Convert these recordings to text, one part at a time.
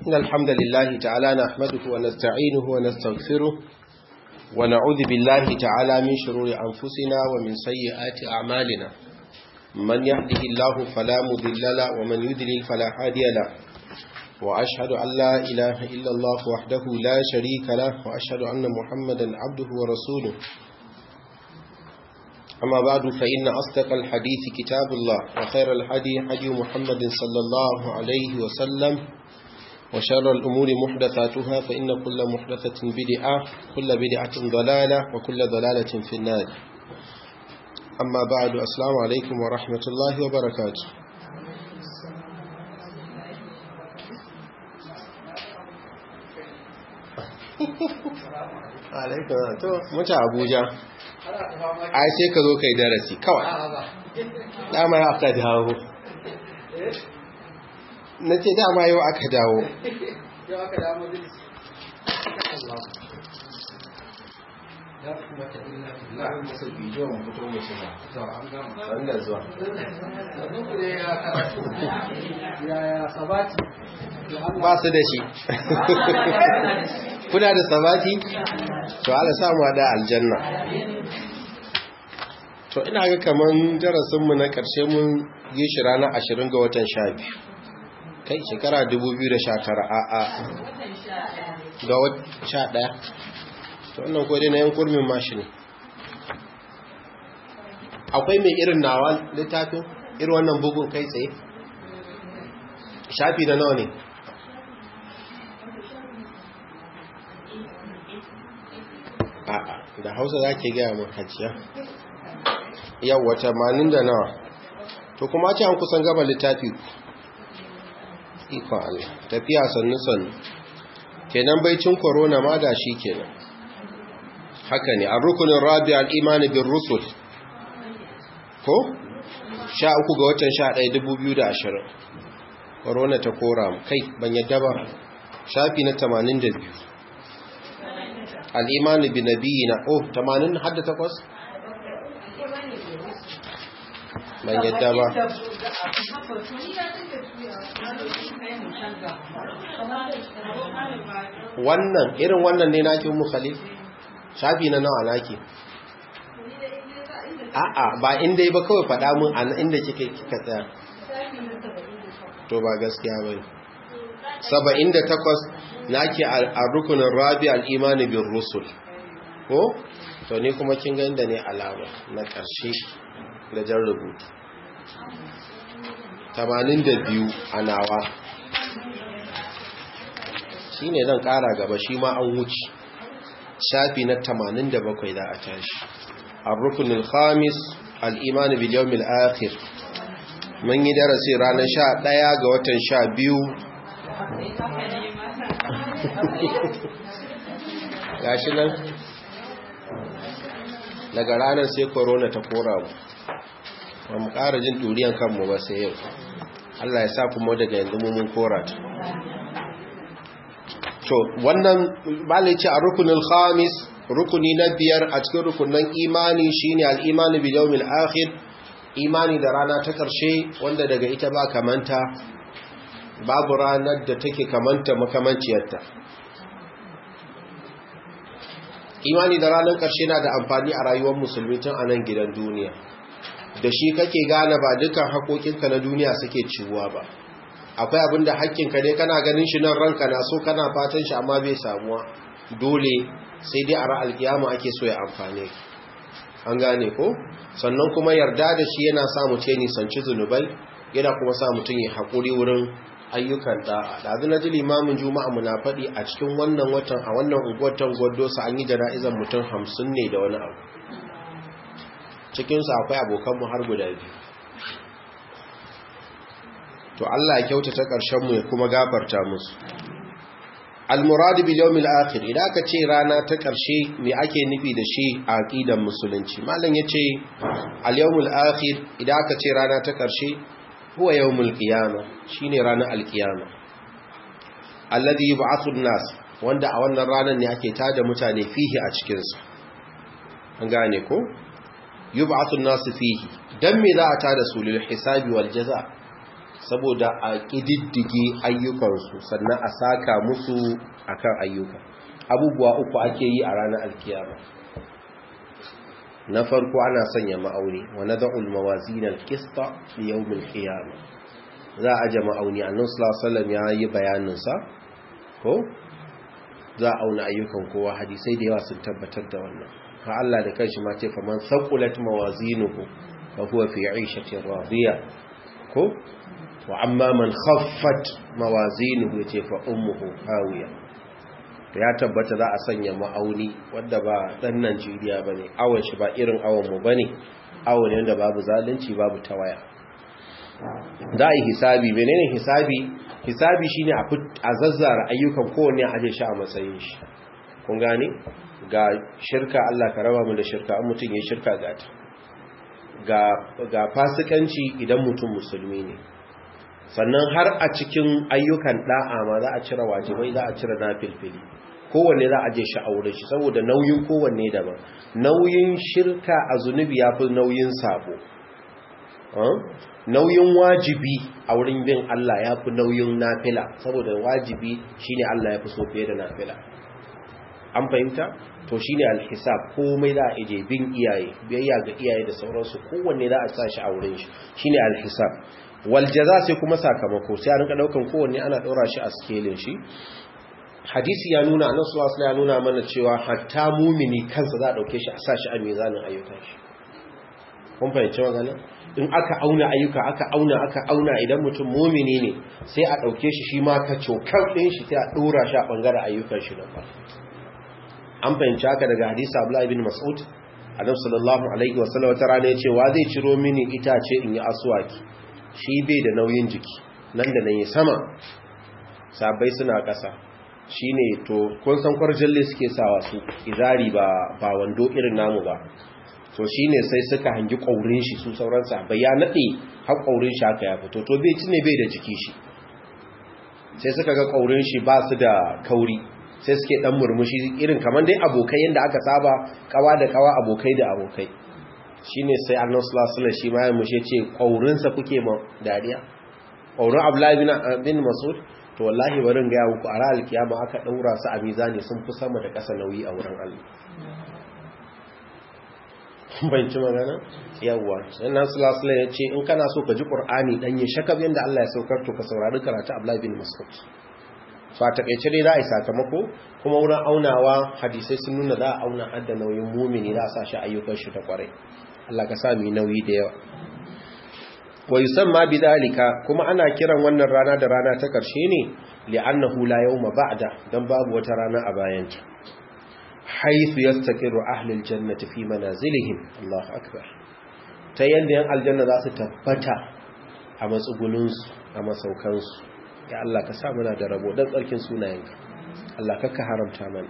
إن الحمد لله تعالى نحمده ونستعينه ونستغفره ونعوذ بالله تعالى من شرور أنفسنا ومن سيئات أعمالنا من يهده الله فلا مضل له ومن يضلل فلا هادي له وأشهد أن لا إله إلا الله وحده لا شريك له وأشهد أن محمدا عبده ورسوله أما بعد فإن أصدق الحديث كتاب الله وخير الحدي حدي محمد صلى الله عليه وسلم وشر الأمور محدثاتها فإن كل محدثة بدعة كل بدعة ضلالة وكل ضلالة في النار أما بعد السلام عليكم ورحمة الله وبركاته alaikun to mutu abuja ai sai ka zo kai darasi kawai dama yau aka dawo na ce dama yau aka dawo yau aka dawo majalisi wanda zuwa yaya sabati ba su da shi kuna da sabati to ala samu da aljanna to ina ga kaman darasinmu na ƙarshe mun yi shi ranar ashirin ga watan sha biyu kai shekara 2019 a a ga wata ɗaya to wannan kodai na yan kurmin mashi ne akwai mai irin nawa littafin irin wannan bugun kai tsaye shafi na nawa ne a'a da hausa za ke gaya makaciya yawwa tamanin da nawa to kuma ce an kusan gaba littafi ikon Allah tafiya sannu sannu kenan baicin korona ma da shi kenan haka ne a rukunin rabi al'imani bin rusul ko? sha uku ga watan sha ɗaya dubu biyu da ashirin korona ta kora kai ban yadda ba shafi na tamanin da biyu al'imani bin nabi na oh tamanin hadda takwas? ban yadda ba wannan irin wannan ne naki mu khalil shafi na nawa naki a'a ba inda ba kawai faɗa mun an inda kike kika tsaya to ba gaskiya bane 78 naki a rukunin rabi al-iman bin rusul ko to ne kuma kin ga inda ne alama na ƙarshe da jan rubutu 82 a nawa shi ne zan ƙara gaba shi ma an wuce shafi na 87 za a tashi al-rukunin khamis al-imani biliyomil akhir mun yi darasi ranar 11 ga watan 12 gashi nan daga ranar sai korona ta kora mu ba mu ƙara jin turiyan kanmu ba sai yau Allah ya sa kuma daga yanzu mun kora ta to wannan balici a rukunin khamis rukuni na biyar a cikin rukunin imani shine al-imani bil yawmil akhir imani da rana ta karshe wanda daga ita ba kamanta babu ranar da take kamanta makamanciyarta imani da ranar karshe na da amfani a rayuwar musulmi tun a nan gidan duniya da shi kake gane ba dukan haƙoƙinka na duniya suke ciwuwa ba akwai abin da haƙƙinka ne kana ganin shi nan ranka na so kana fatan shi amma bai samuwa dole sai dai a ra'al kiyama ake so ya amfane an gane ko sannan kuma yarda da shi yana sa mutum nisanci zunubai yana kuma sa mutum ya haƙuri wurin ayyukan da'a da azu na ji limamin juma'a muna faɗi a cikin wannan watan a wannan unguwatan gwaddosa an yi jana'izar mutum hamsin ne da wani abu cikinsu akwai abokanmu har guda biyu to Allah ya kyautata ƙarshenmu ya kuma gafarta musu al-murad bil yawm al-akhir idan aka ce rana ta ƙarshe me ake nufi da shi a aqidar musulunci mallan yace al-yawm al-akhir idan aka ce rana ta ƙarshe huwa yawm al-qiyama shine ranar al-qiyama alladhi yub'athu an-nas wanda a wannan ranar ne ake tada mutane fihi a cikin sa an gane ko yub'athu an-nas fihi dan me za a tada su lil hisabi wal jaza saboda a ƙididdige ayyukansu sannan a saka musu akan ayyuka abubuwa uku ake yi a ranar alkiyama na farko ana sanya ma'auni wa nad'ul mawazin al-qista li yawm al-qiyamah za a aje ma'auni annabi sallallahu alaihi wasallam ya yi bayanin sa ko za a auna ayyukan kowa hadisai da yawa sun tabbatar da wannan ha Allah da kanshi ma ce faman saqulat mawazinuhu fa huwa fi 'ishatin radiya ko wa amma man khaffat mawazinuhu yace fa ummuhu hawiya to ya tabbata za a sanya ma'auni wanda ba dan Najeriya bane awon shi ba irin awon mu bane awon ne wanda babu zalunci babu tawaya za a yi hisabi menene hisabi hisabi shine a zazzara ayyukan kowanne a aje shi a matsayin shi kun gane ga shirka Allah ka raba mu da shirka an mutum ya shirka ga ta ga ga fasikanci idan mutum musulmi ne sannan har a cikin ayyukan da'a ma za a cire wajibai za a cire nafilfili kowanne za a je shi a wurin shi saboda nauyin kowanne daban nauyin shirka a zunubi ya fi nauyin sabo nauyin wajibi a wurin bin Allah ya fi nauyin nafila saboda wajibi shine Allah ya fi so fiye da nafila an fahimta to shine alhisab komai za a ije bin iyaye biyayya ga iyaye da sauransu kowanne za a sa shi a wurin shi shine alhisab wal jaza sai kuma sakamako sai a rinka daukan kowanne ana daura shi a scaling shi hadisi ya nuna annabi sallallahu alaihi wasallam ya nuna mana cewa hatta mumini kansa za a dauke shi a sa shi a mizanin ayyukan shi kun fahimci magana in aka auna ayyuka aka auna aka auna idan mutum mumini ne sai a ɗauke shi shi ma ka cokar ɗin shi sai a ɗora shi a ɓangaren ayyukan shi na farko an fahimci haka daga hadisa abu bin mas'ud adam sallallahu alaihi wasallam wata rana ya ce wa zai ciro mini itace in yi asuwaki shi bai da nauyin jiki nan da nan yi sama sabai suna ƙasa shi ne to kun san kwarjalle suke sawa su izari ba wando irin namu ba to shi ne sai suka hangi ƙaurin shi su sauran sahabbai ya naɗe har ƙaurin shi haka ya fito to bai ci ne bai da jiki shi sai suka ga ƙaurin shi ba su da kauri sai suke ɗan murmushi irin kamar dai abokai yadda aka saba kawa da kawa abokai da abokai shi ne sai annan sulasula shi ma ya mushe ce ƙaurinsa kuke ma dariya ƙaurin abdullahi bin masud to wallahi barin gaya muku a ra'al kiyama aka ɗaura su a mizani sun fi sama da ƙasa nauyi a wurin allah banci magana yawwa sannan sulasula ya ce in kana so ka ji ƙur'ani ɗanye shakab yadda Allah ya saukar to ka saurari karatu Abdullahi bin Mas'ud so a takaice dai za a yi sakamako kuma wurin aunawa hadisai sun nuna za a auna hadda nauyin mumini za a sa shi ayyukan shi ta kwarai Allah ka sa mu nauyi da yawa wa yusamma bidalika kuma ana kiran wannan rana da rana ta karshe ne li'annahu la yawma ba'da dan babu wata rana a bayanta haithu yastaqiru ahlul jannati fi manazilihim Allahu akbar ta yanda yan aljanna za su tabbata a matsugunun su a masaukan su ya Allah ka sa muna da rabo dan tsarkin sunayenka Allah ka haramta mana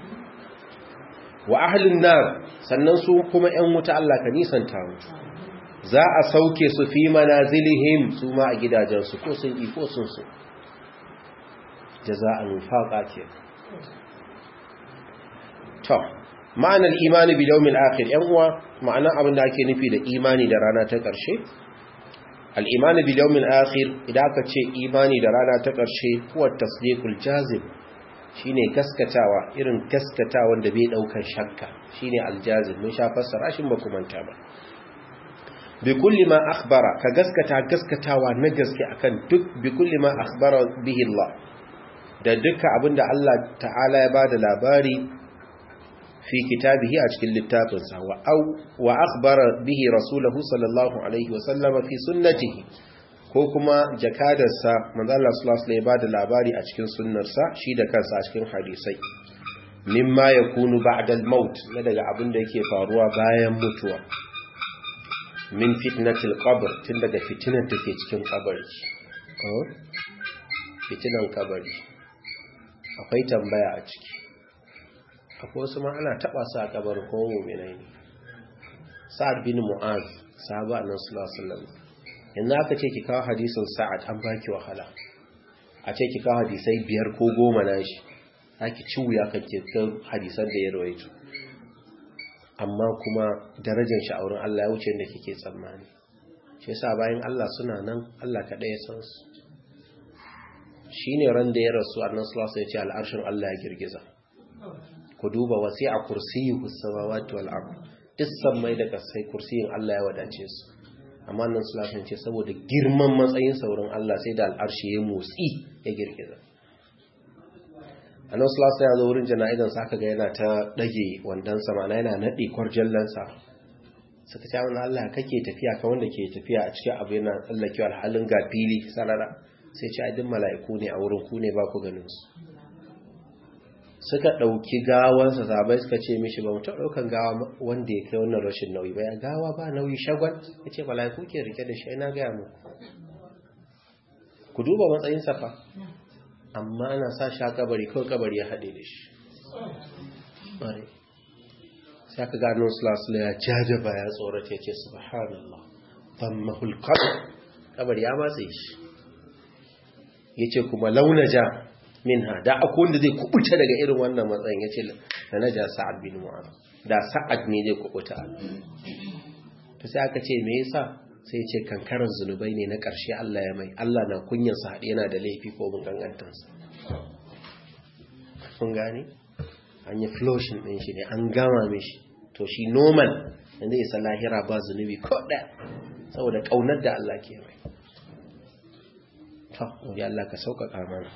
wa ahlun nar sannan su kuma yan wuta Allah ka nisanta mu za a sauke su fi manazilihim su ma a gidajen su ko sun iko sun su jaza'an faqa ke to ma'anar imani bi yawmil akhir yan uwa ma'anar abin da ake nufi da imani da rana ta ƙarshe al-imani bi yawmil akhir idan aka ce imani da rana ta ƙarshe huwa tasdiqul jazim shine gaskatawa irin gaskatawan da bai daukar shakka shine al-jazim mun sha fassara shin ba kuma ta ba bi kulli ma akhbara ka gaskata gaskatawa na gaske akan duk bi kulli ma akhbara bihi Allah da duka abinda Allah ta'ala ya bada labari fi kitabihi a cikin littafinsa wa au wa akhbara bihi rasuluhu sallallahu alaihi wa sallama fi sunnatihi ko kuma jakadarsa manzo Allah sallallahu alaihi wa bada labari a cikin sunnarsa shi da kansa a cikin hadisai mimma yakunu ba'da al-maut na daga abin da yake faruwa bayan mutuwa min fitnatil qabr tun daga fitinar da ke cikin kabari fitinan kabari akwai tambaya a ciki akwai wasu ma ana taba su a kabar ko mu'minai ne sa'ad bin mu'az sahaba annabi sallallahu alaihi wasallam yanzu aka ce ki kawo hadisin sa'ad an baki wahala a ce ki kawo hadisai biyar ko goma na shi aki ci wuya kan ke kan hadisan da ya rawaito amma kuma darajar shi a wurin Allah ya wuce da kike tsammani shi yasa bayan Allah suna nan Allah kaɗai ya san su shine ran da ya rasu annan sallallahu ya ce al'arshin Allah ya girgiza ku duba wasi'a kursiyyu samawati wal ard duk sammai da kasai kursiyin Allah ya wadace su amma nan sallallahu ce saboda girman matsayin saurin Allah sai da al'arshi ya motsi ya girgiza annan sallallahu ya zo wurin jana'izan sa aka ga yana ta dage wandan sama yana nade kwarjallansa suka ce wani Allah kake tafiya ka wanda ke tafiya a cikin abu yana tsallake alhalin ga fili sarara sai ce adin mala'iku ne a wurin ku ne ba ku ganin su suka ɗauki gawansa sabai suka ce mishi ba mutum ɗaukan gawa wanda ya kai wannan rashin nauyi ba ya gawa ba nauyi shagwan ya ce mala'iku ke rike da shi ina gaya muku ku duba matsayin safa amma ana sa sha kabari kawai kabari ya haɗe da shi sai aka gano sulasula ya jajaba ya tsorata ya ce subhanallah ban mahulkar kabari ya matse shi ya ce kuma launaja min ha da akwai wanda zai kubuta daga irin wannan matsayin ya ce da na ja sa'ad bin mu'az da sa'ad ne zai kubuta ta sai aka ce me yasa sai ce kankarar zunubai ne na ƙarshe Allah ya mai Allah na kunyansa haɗe yana da laifi ko mun gangantansa kun gane an yi flushing ɗin shi ne an gama mishi to shi normal da zai isa lahira ba zunubi ko ɗaya saboda ƙaunar da Allah ke mai ta wuri Allah ka sauƙaƙa mana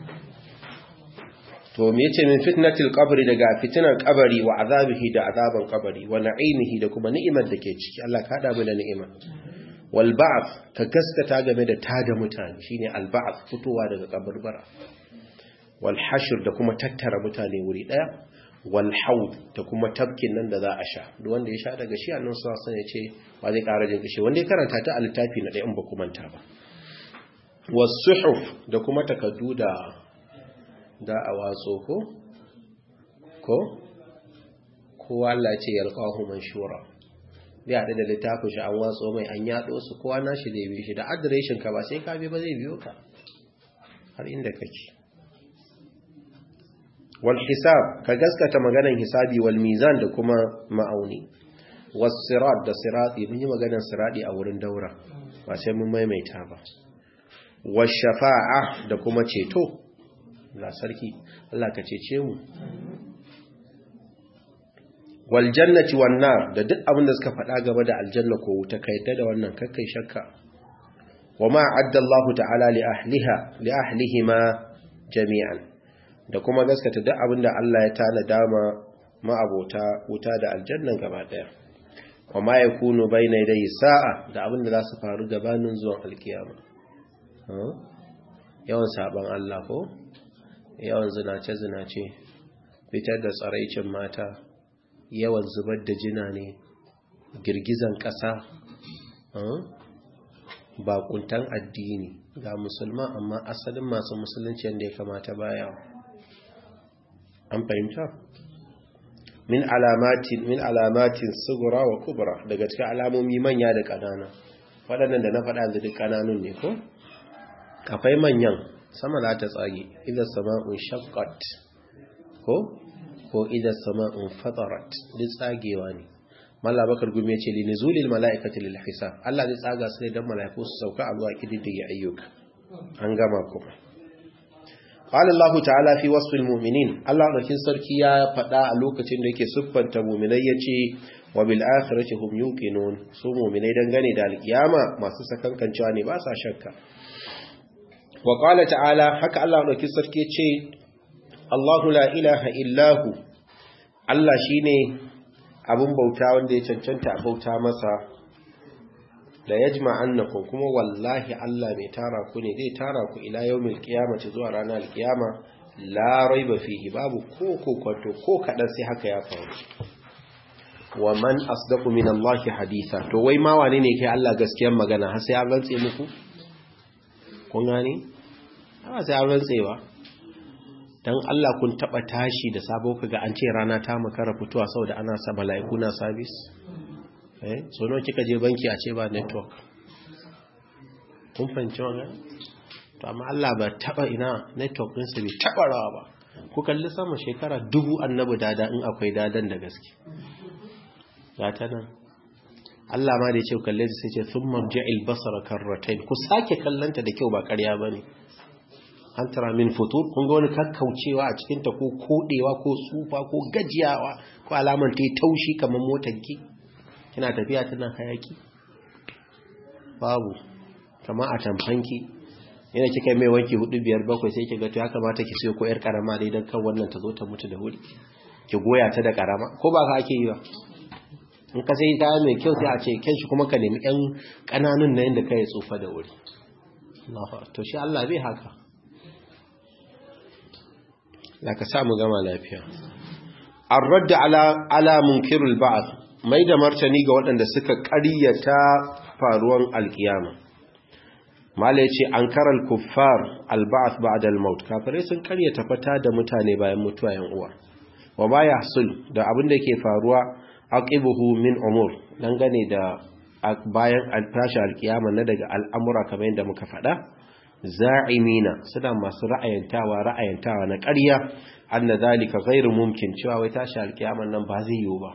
to me yace min fitnatil qabri daga fitinar qabari wa azabihi da azaban qabari wa na'imihi da kuma ni'imar da ke ciki Allah ka hada mu da ni'ima wal ba'th ka gaskata game da tada mutane shine al ba'th fitowa daga kaburbara wal hashr da kuma tattara mutane wuri daya wal haud da kuma tabkin nan da za a sha duk wanda ya sha daga shi annabi sallallahu alaihi wasallam ya ce ba zai ƙara jin kishi wanda ya karanta ta a littafi na ɗaya in ba ku manta ba was suhuf da kuma takaddu da da a watso ko ko kowa Allah ce yalqahu manshura bai haɗu da littafin shi an watso mai an yaɗo su kowa nashi da bi shi da adireshin ka ba sai ka bi ba zai biyo ka har inda kake wal hisab ka gaskata maganan hisabi wal mizan da kuma ma'auni was sirat da sirati mun yi maganan sirati a wurin daura ba sai mun maimaita ba was shafa'a da kuma ceto la sarki Allah ka cece mu wal jannati wan nar da duk abin da suka faɗa gaba da aljanna ko wuta kai da wannan kakkai shakka wama adda Allah ta'ala li ahliha li ahlihima jami'an da kuma gaskata duk abin da Allah ya tana dama ma'abota wuta da aljannan gaba daya wama yakunu bayna yaday sa'a da abin da za su faru gabanin zuwan alkiyama yawan saban Allah ko yawan zinace-zinace fitar da tsaraicin mata yawan zubar da jina ne girgizan ƙasa bakuntan addini ga musulma amma asalin masu musulunci yadda ya kamata baya an fahimta min alamatin min alamatin sugura wa kubra daga cikin alamomi manya da ƙanana waɗannan da na faɗa da duk ƙananun ne ko akwai manyan sama za ta tsage idan sama'un shaqqat ko ko idan sama'un fatarat duk tsagewa ne malla bakar gumi ya ce li nuzulil mala'ikati lil hisab Allah zai tsaga su ne dan mala'iku su sauka a zuwa kididdige ayyuka an gama kuma qala Allah ta'ala fi wasfil mu'minin Allah dakin sarki ya faɗa a lokacin da yake siffanta mu'minai yace wa bil akhirati hum yuqinun su mu'minai dangane da alkiyama masu sakankancewa ne ba sa shakka wa ƙala ta'ala haka Allah ɗauki sarki ce Allahu la ilaha illahu Allah shi ne abin bauta wanda ya cancanta a bauta masa da ya jima annakun kuma wallahi Allah mai tara ku ne zai tara ku ila yau mil kiyamaci zuwa ranar kiyama larai ba fihi babu ko kokwato ko kaɗan sai haka ya faru wa man asdaqu min Allah haditha to wai ma wane ne kai Allah gaskiyar magana har sai an rantse muku kun gane ba sai an rantsewa don Allah kun taba tashi da sabo kaga an ce rana ta makara fitowa saboda ana sa mala'iku na service eh so nawa kika je banki a ce ba network kun fahimci wannan to amma Allah ba taba ina network din sa bai taba rawa ba ku kalli sama shekara dubu annabi dada in akwai dadan da gaske ga ta nan Allah ma da ya ce kalle ta sai ce thumma ja'il basara karratayn ku sake kallanta da kyau ba ƙarya bane an tara min futur kun ga wani kakkaucewa a cikin ta ko kodewa ko tsufa ko gajiyawa ko alaman ta yi taushi kamar motar ki kina tafiya tana hayaki babu kama a tamfanki yana kika mai wanki hudu biyar bakwai sai ki ga to ya kamata ki siyo ko yar karama dai dan kan wannan ta zo ta mutu da wuri ki goya ta da karama ko ba ka ake yi ba in ka sai kaya mai kyau sai a ce kyan shi kuma ka nemi yan kananun na yadda kai tsufa da wuri to shi Allah bai haka la ka samu gama lafiya ar-radd ala ala munkirul ba'th mai da martani ga waɗanda suka ƙaryata faruwan alkiyama mala yace ankaral kuffar al-ba'th ba'da al-maut kafirai sun ƙaryata fata da mutane bayan mutuwa yan uwa wa ma yahsul da abin da ke faruwa aqibuhu min umur dangane da bayan tashi alkiyama na daga al'amura kamar yadda muka faɗa za'imina suna masu ra'ayantawa ra'ayantawa na ƙarya anna zalika ghairu mumkin cewa wai tashi alkiyama nan ba zai yiwu ba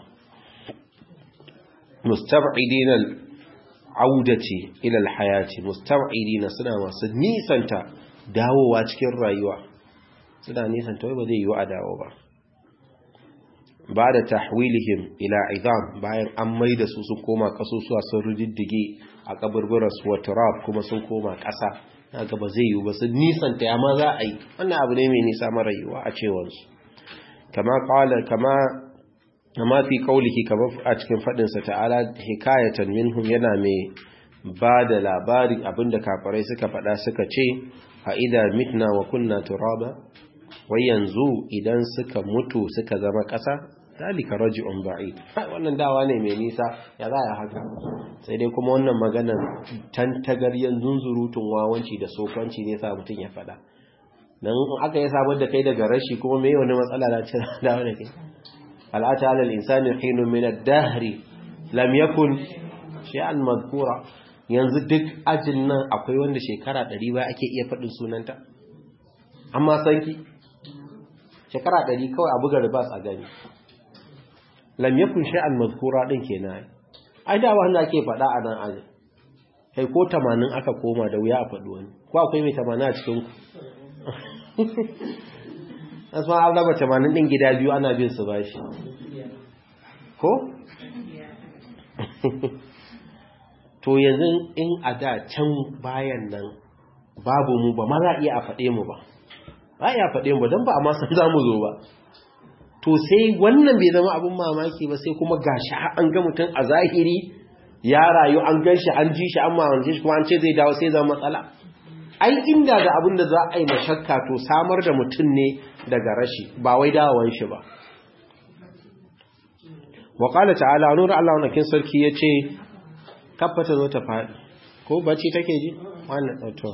mustab'idina audati ila alhayati mustab'idina suna masu nisanta dawowa cikin rayuwa suna nisanta wai ba zai yiwu a dawo ba ba da tahwilihim ila izam bayan an maida su sun koma kasusuwa sun rididdige a kaburburansu wa turab kuma sun koma ƙasa naga ba zai yiwu ba sun nisanta ya ma za a yi wannan abu ne mai nisa mara yiwuwa a cewarsu kama kawala kama kama fi kaulihi kama a cikin faɗinsa ta'ala hikayatan minhum yana mai ba da labari abinda kafarai suka faɗa suka ce a idha mitna wa kunna turaba wai yanzu idan suka mutu suka zama ƙasa zalika raji'un ba'id wannan dawa ne mai nisa ya za ya haka sai dai kuma wannan maganar tantagaryen zunzurutun wawanci da sofanci ne sa mutum ya faɗa dan aka yi sabar da kai daga rashi kuma me wani matsala da ce dawa da kai al'ata alal insani hinun min ad-dahri lam yakun shay'an madhkura yanzu duk ajin nan akwai wanda shekara 100 ba ake iya faɗin sunanta amma sanki shekara ɗari kawai a buga ribas a gani lam yakun shay'an mazkura din kenan ai da wanda ake faɗa a nan aje kai ko 80 aka koma da wuya a faɗi wani ko akwai mai 80 a cikin ku asma an raba 80 din gida biyu ana bin su bashi ko to yanzu in a da can bayan nan babu mu ba ma za iya a faɗe mu ba ba ya faɗe mu don ba a masan za mu zo ba to sai wannan bai zama abin mamaki ba sai kuma gashi an ga mutum a zahiri ya rayu an gan shi an ji shi an mamance shi kuma an ce zai dawo sai zama matsala ai inda da abin da za a yi mashakka to samar da mutum ne daga rashi ba wai dawon shi ba wa qala ta'ala nuru Allah wannan sarki yace kaffata zo ta faɗi ko bacci take ji wannan to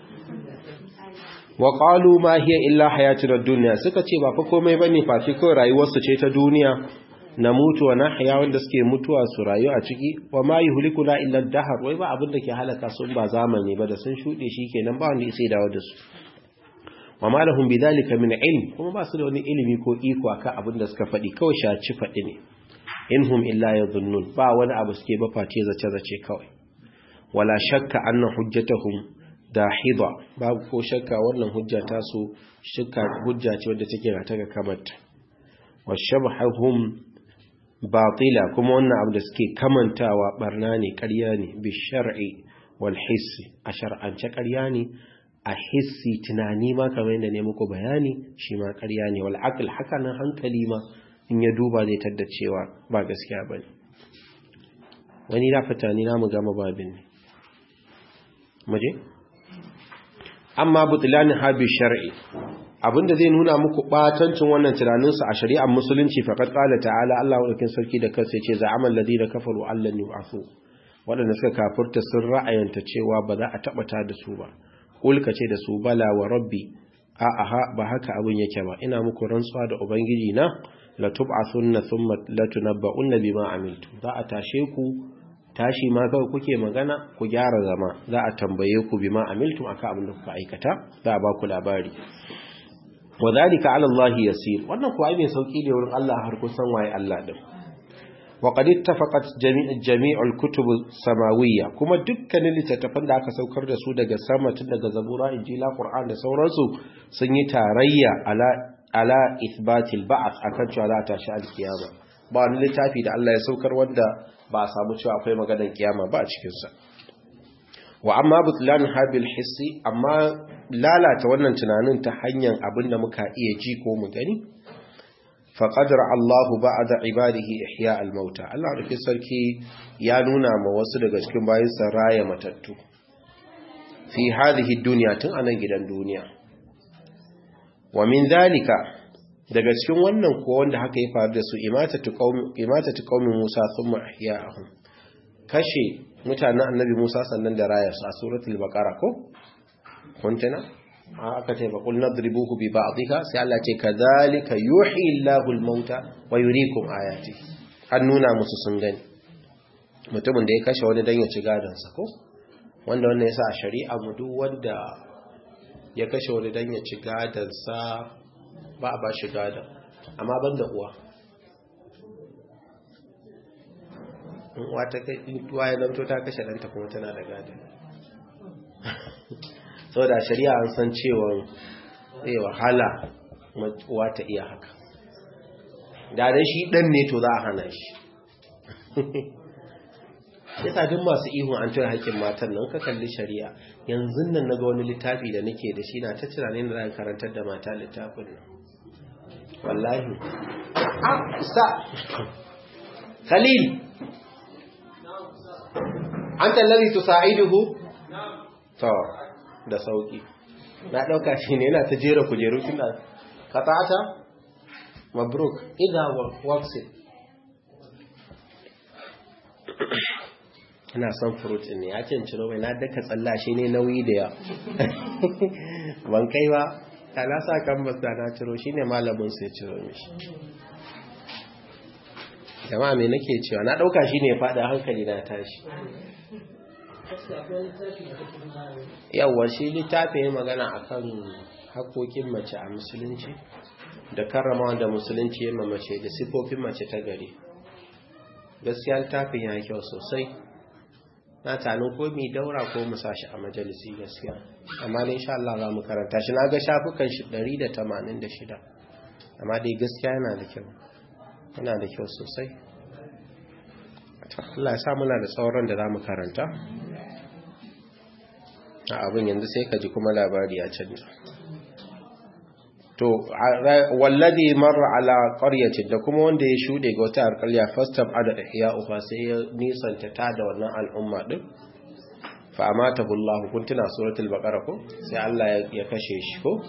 wa qalu ma hiya illa hayatuna dunya suka ce ba fa komai bane face kawai rayuwar su ce ta duniya na mutu wa nahya wanda suke mutuwa su rayu a ciki wa ma yuhlikuna illa ad-dahr wai ba abin da ke halaka su ba zamani ba da sun shude shikenan ba wanda sai dawo da su wa ma lahum bidhalika min ilm kuma ba su da wani ilimi ko iko akan abin da suka faɗi kawai shaci faɗi ne inhum illa yadhunnun ba wani abu suke ba face zace zace kawai wala shakka anna hujjatahum dahida babu ko shakka wannan hujja ta su shakka hujja ce wadda take ga taga kamata washabhahum batila kuma wannan abu da suke kamantawa barna ne ƙarya ne bi shar'i wal hissi a shar'ance ƙarya ne a hissi tunani ma kamar yadda ne muku bayani shi ma ƙarya ne wal aql haka nan hankali ma in ya duba zai tadda cewa ba gaskiya bane wani da fitani na mu gama babin ne muje amma butlani habi shar'i abinda zai nuna muku batancin wannan tunaninsu a shari'ar musulunci faqad qala ta'ala Allah wadakin sarki da kansa yace za'amal ladina kafaru allan yu'afu wadanda suka kafirta sun ra'ayanta cewa ba za a taba ta da su ba kul kace da su bala wa rabbi a aha ba haka abin yake ba ina muku rantsuwa da ubangiji na la tub'athunna thumma la tunabba'unna bima amiltu za a tashe ku tashi ma kawai kuke magana ku gyara zama za a tambaye ku bima amiltum akan abin da kuka aikata za a ba ku labari wa zalika ala Allah yasir wannan kuwa mai sauki ne wurin Allah har kusan waye Allah din wa qad ittafaqat jami'ul kutub samawiyya kuma dukkanin littattafan da aka saukar da su daga sama tun daga zabura injila qur'an da sauransu sun yi tarayya ala ala ithbatil ba'th akan cewa za ta tashi alkiyama ba wani littafi da Allah ya saukar wanda ba a samu cewa akwai maganar kiyama ba a cikin sa wa amma butlan habil hissi amma lalata wannan tunanin ta hanyar abin da muka iya ji ko mu gani faqadara Allahu ba'da ibadihi ihya al-mauta Allah da sarki ya nuna ma wasu daga cikin bayinsa raya matattu fi hadhihi dunya tun anan gidan duniya wa min zalika daga cikin wannan ko wanda haka ya faru da su imatatu qaumi imatatu qaumi Musa thumma ihya'ahum kashe mutanen annabi Musa sannan da rayarsu a suratul baqara ko kuntana aka ce ba qul nadribuhu bi ba'dihha sai Allah ce kadhalika yuhyi Allahu al-mauta wa yuriikum ayati an nuna musu sun gani mutumin da ya kashe wani dan ya ci gadon sa ko wanda wannan yasa a shari'a mu duk wanda ya kashe wani dan ya ci gadon sa ba a ba shi gadon amma banda uwa wata tuwa ya zanto ta kashe ɗanta kuma tana da gada sau da shari'a an san cewa zai wahala uwa ta iya haka da da shi ɗan ne to za a hana shi ya sadin masu ihun an tura haƙƙin matan nan ka kalli shari'a yanzu nan na ga wani littafi da nake da shi na ta tunanin da za karantar da mata littafin nan wallahi sa khalil an tallabi tu sa'iduhu to da sauki na dauka shi ne yana ta jera kujeru tunda qata'ata mabruk idha works it ina son fruit ne ya cin ciro mai na daka tsalla shi ne nauyi da ya ban kai ba ta na sa kan basta na ciro shi ne malamin sai ciro mishi jama'a me nake cewa na dauka shi ne faɗa hankali na tashi yawwa shi littafin magana akan hakokin mace a musulunci da karrama da musulunci ya mace da sifofin mace ta gari gaskiya littafin ya kyau sosai na tanin ko mi daura ko mu sashi a majalisi gaskiya amma ne insha Allah za mu karanta shi na ga shafukan shi 186 amma dai gaskiya yana da kyau yana da kyau sosai Allah ya sa muna da tsauran da za mu karanta a abin yanzu sai ka ji kuma labari ya canja to wallazi marra ala qaryatin da kuma wanda ya shude ga wata alƙarya fastab ada ihya'uha sai ya nisanta ta da wannan al'umma din fa amatahu Allah kun tuna suratul baqara ko sai Allah ya kashe shi ko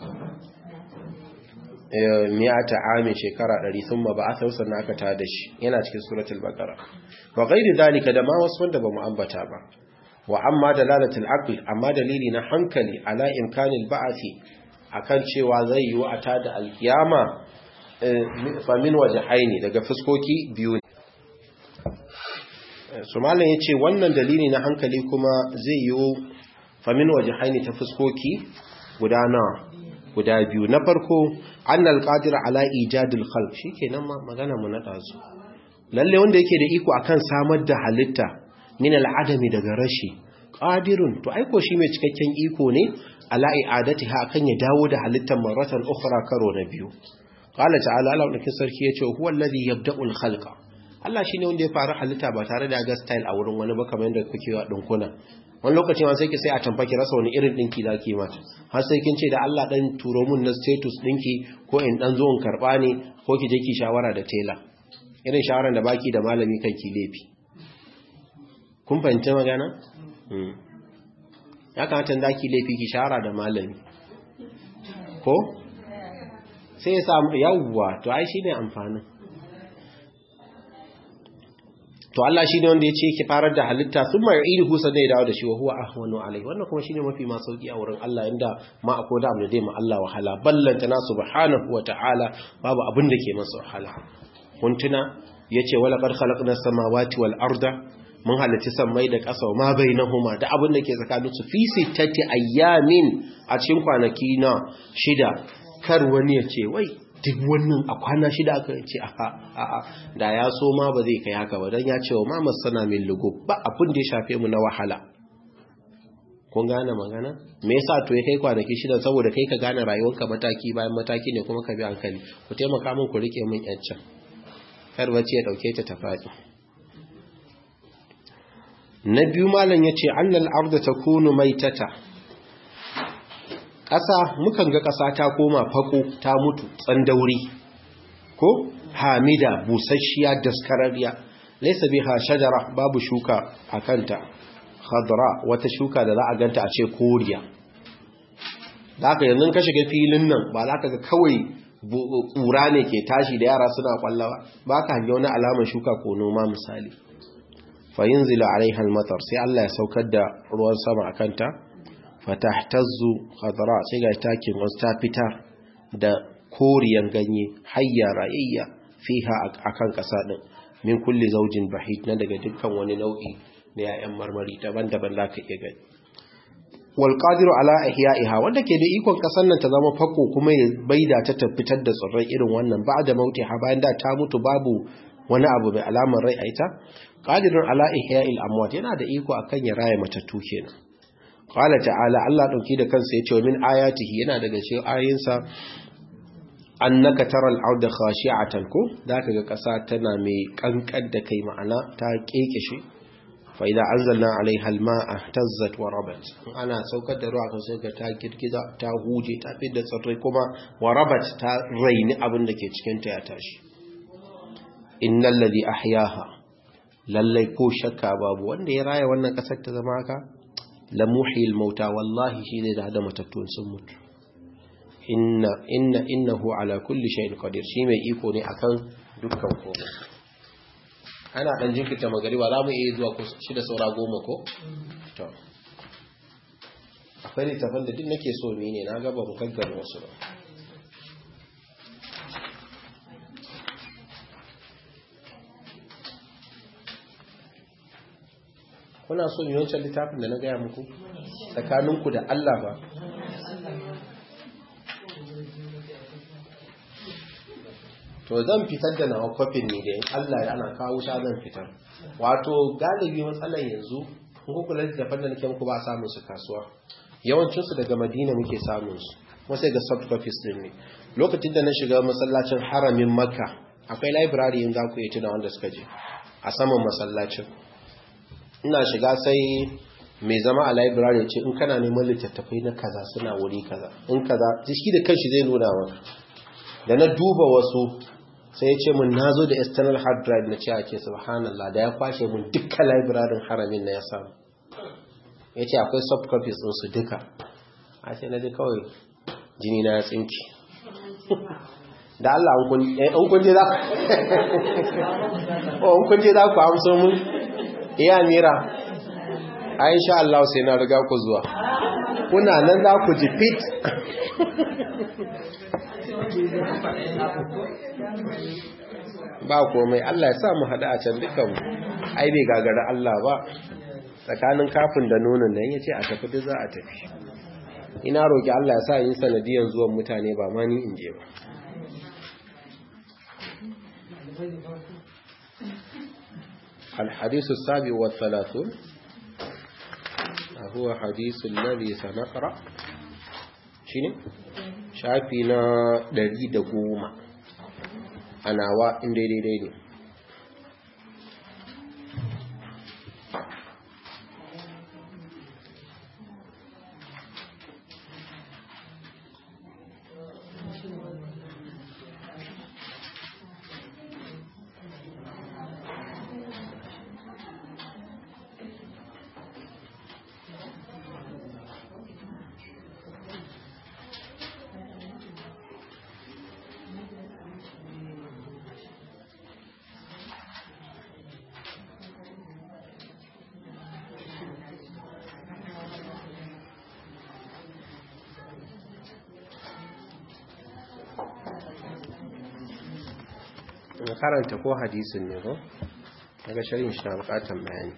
mi'ata amin shekara 100 thumma ba'atha sannan aka tada shi yana cikin suratul baqara wa ghairi dalika da ma wasu wanda bamu ambata ba wa amma dalalatul aql amma dalili na hankali ala imkanil ba'athi akan cewa zai yi wa tada alkiyama fa min wajhaini daga fuskoki biyu ne su malam yace wannan dalili na hankali kuma zai yi fa min wajhaini ta fuskoki guda nawa guda biyu na farko annal qadir ala ijadil khalq shikenan ma magana mu na dazu lalle wanda yake da iko akan samar da halitta min al'adami daga rashi qadirun to aiko shi mai cikakken iko ne ala i'adatiha akan ya dawo da halittar maratan ukhra karo na biyu qala ta'ala Allah da sarki yace huwa alladhi yabda'u al-khalqa Allah shine wanda ya fara halitta ba tare da ga style a wurin wani ba kamar yadda kuke wa dinkuna wani lokacin ma sai ki sai a tamfaki rasa wani irin dinki zaki mata har sai kin ce da Allah dan turo mun na status dinki ko in dan zo in karba ne ko ki je ki shawara da tela irin shawaran da baki da malami kan ki lefi kun fahimci magana ya kamata da ki laifi ki shawara da malami ko sai ya samu yawwa to ai shine amfanin to Allah shi ne wanda ya ce ki farar da halitta sun mai iri husa zai dawo da shi wa huwa ahwanu alai wannan kuma shine mafi ma sauki a wurin Allah inda ma akwai da dai ma Allah wahala ballanta na subhanahu wa ta'ala babu abin da ke masa wahala kun tuna yace wala qad khalaqna samawati wal arda mun halitta sammai da ƙasa ma bainahuma da abin da ke tsakanin su fi sittati ayyamin a cikin kwanaki na shida kar wani ya ce wai duk wannan a kwana shida aka ce a a da ya so ma ba zai kai haka ba don ya ce wa ma masana min lugu ba abin da ya shafe mu na wahala kun gane magana me yasa to ya kai kwanaki shida saboda kai ka gane rayuwarka mataki bayan mataki ne kuma ka bi hankali ku taimaka min ku rike min yancin kar bacci ya dauke ta tafaɗi na biyu malam yace annal arda takunu maitata ƙasa mukan ga ƙasa ta koma fako ta mutu tsandauri ko hamida busasshiya daskararriya laysa biha shajara babu shuka akanta khadra wata shuka da za a ganta a ce koriya da haka yanzu ka shiga filin nan ba za ka ga kawai ƙura ne ke tashi da yara suna kwallawa ba ka hangi wani alamar shuka ko noma misali fayin zila alaiha matar sai Allah ya saukar da ruwan sama a kanta fatahtazzu khadra sai ga takin wasu ta fita da koriyan ganye hayya rayayya fiha akan ƙasa din min kulli zaujin bahid na daga dukkan wani nau'i da ‘ya'yan marmari daban-daban za ka iya gani. Walƙadiru ala ihya'iha wanda ke da ikon ƙasar nan ta zama fako kuma ya baida ta fitar da tsirrai irin wannan ba da mauti ha bayan da ta mutu babu wani abu mai alamar rai a ita. Ƙadirun ala ihya'il amwat yana da iko akan ya raya matattu kenan. Qala ta'ala Allah ɗauki da kansa ya ce wa min ayatihi yana daga cikin ayinsa annaka taral arda khashi'atan ko zaka ga ƙasa tana mai kankan da kai ma'ana ta kekeshe fa'ida an zanna alaiha alma'a tazzat wa rabat ana saukar da ruwa kan sai ta girgiza ta huje ta fi da tsirrai kuma wa rabat ta raini abin da ke cikinta ya tashi innal ladhi ahyaha lallai ko shakka babu wanda ya raya wannan kasar ta zama haka la muhyil mauta wallahi shi ne da hada matattun sun mutu inna inna innahu ala kulli shay'in qadir shi mai iko ne akan dukkan komai ana ɗan jinkirta magariba za mu iya zuwa shida saura goma ko? to akwai littafin da duk nake so ne ne na gaba mu gaggar wasu ba kuna so yi wancan littafin da na gaya muku tsakaninku da Allah ba to zan fitar da nawa kwafin ne da Allah ya ana kawo sha zan fitar wato galibi matsalar yanzu kun kula da tafan da nake muku ba samun su kasuwa yawancin su daga Madina muke samun su kuma sai ga soft copies din ne lokacin da na shiga masallacin haramin Makka akwai library in za ku yi tuna wanda suka je a saman masallacin ina shiga sai mai zama a library ce in kana neman littattafai na kaza suna wuri kaza in kaza shi da kanshi zai nuna maka da na duba wasu sai ya ce mun na zo da external hard drive na ce ake subhanallah da ya kwashe mun dukkan librarin haramin na ya samu ya ce akwai soft copies ɗinsu duka a ce na ji kawai jini na ya tsinki da Allah an kunje za ku kunje za ku amso mun iya mira a sha Allah sai na riga ku zuwa kuna nan za ku ji fit ba komai Allah ya sa mu hada a can dukan ai bai gagara Allah ba tsakanin kafin da nonon nan yace a tafi da za a tafi ina roki Allah ya sa yin sanadiyan zuwan mutane ba ma ni in je ba الحديث السابع والثلاثون هو حديث الذي سنقرأ شنو shafi na ɗari da goma a nawa inda daidai ne karanta ko hadisin ne ko daga shirin shi na bukatan bayani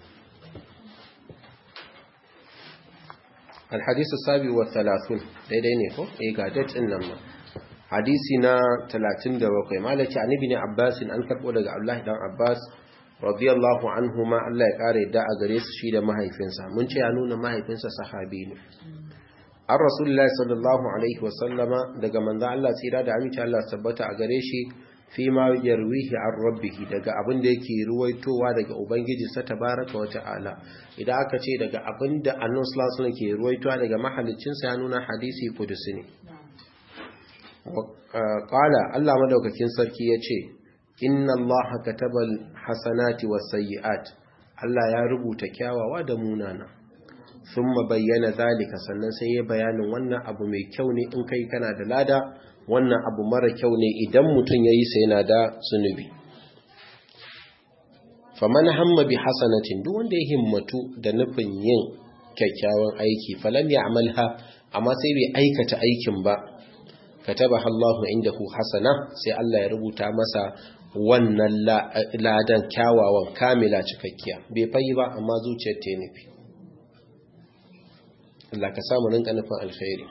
الحديث السابع والثلاثون daidai ne ko eh ga date din nan ma hadisi na 37 malaki annabi ne Abbas an karbo daga Abdullahi dan Abbas radiyallahu anhuma Allah ya kare da a gare su shi da mahaifinsa mun ce ya nuna mahaifinsa sahabi ne an rasulullahi sallallahu alaihi wasallama daga manzo Allah tsira da aminci Allah tabbata a gare shi fi ma yarwihi an rabbihi daga abin da yake ruwaitowa daga ubangiji sa tabaraka wa ta'ala idan aka ce daga abin da annabi sallallahu alaihi ke ruwaitowa daga mahaliccin sa ya nuna hadisi kudusi ne qala Allah madaukakin sarki yace inna allaha katabal hasanati was sayyi'at Allah ya rubuta kyawawa da munana thumma bayyana zalika sannan sai ya bayanin wannan abu mai kyau ne in kai kana da lada wannan abu mara kyau ne idan mutum yayi sai yana da zunubi faman hamma bi hasanatin duk wanda ya himmatu da nufin yin kyakkyawan aiki falam ya'malha amma sai bai aikata aikin ba katabaha Allahu indahu hasana sai Allah ya rubuta masa wannan ladan kyawawan kamila cikakkiya bai fayi ba amma zuciyar ta nufi Allah ka samu rinka nufin alkhairi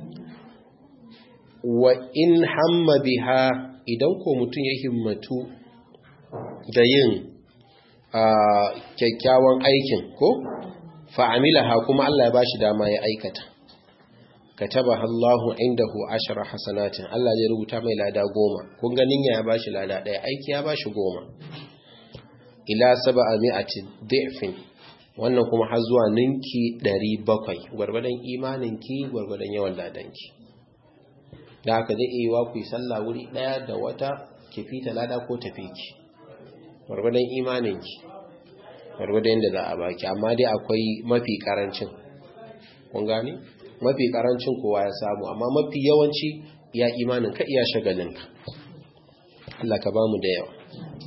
wa in hamma biha idan ko mutum ya himmatu da yin kyakkyawan aikin ko fa'amilaha kuma Allah ya bashi dama ya aikata katabaha Allahu indahu ashara hasanatin Allah zai rubuta mai lada goma kun ganin ya bashi lada daya aiki ya bashi goma ila sab'a mi'ati dhifin wannan kuma har zuwa ninki 700 gwargwadon imaninki gwargwadon yawan ladanki da haka zai iya ku yi sallah wuri daya da wata ki fita lada ko tafi ki gwargwadon imaninki gwargwadon yadda za a baki amma dai akwai mafi karancin kun gane mafi karancin kowa ya samu amma mafi yawanci ya imanin ka iya shagalinka Allah ka bamu da yawa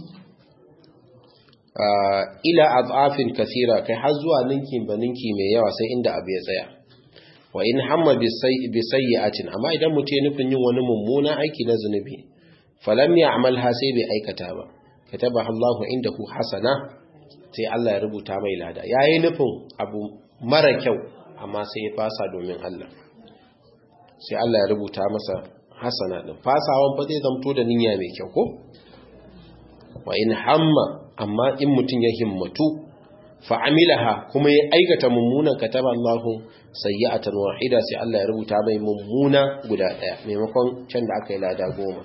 ila azafin kasira kai har zuwa ninkin ba ninki mai yawa sai inda abu ya tsaya wa in hamma bi sayyi'atin amma idan mutum ya nufin yin wani mummuna aiki na zunubi falam ya'malha sai bai aikata ba katabaha Allahu indahu hasana sai Allah ya rubuta mai lada yayi nufin abu mara kyau amma sai ya fasa domin Allah sai Allah ya rubuta masa hasana din fasawan fa zai zamto da niyya mai kyau ko wa in hamma amma in mutun ya himmatu fa amilaha kuma ya aikata mummunan kataba Allahu sayyi'atan wahida sai Allah ya rubuta mai mummuna guda daya maimakon can da aka yi lada goma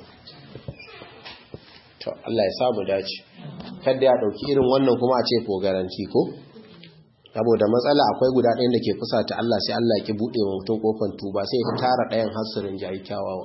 to Allah ya samu dace kada ya dauki irin wannan kuma a ce ko garanti ko saboda matsala akwai guda ɗayan da ke fusata Allah sai Allah ki buɗe wa mutum kofar tuba sai ya tara ɗayan hasirin jayi kyawawan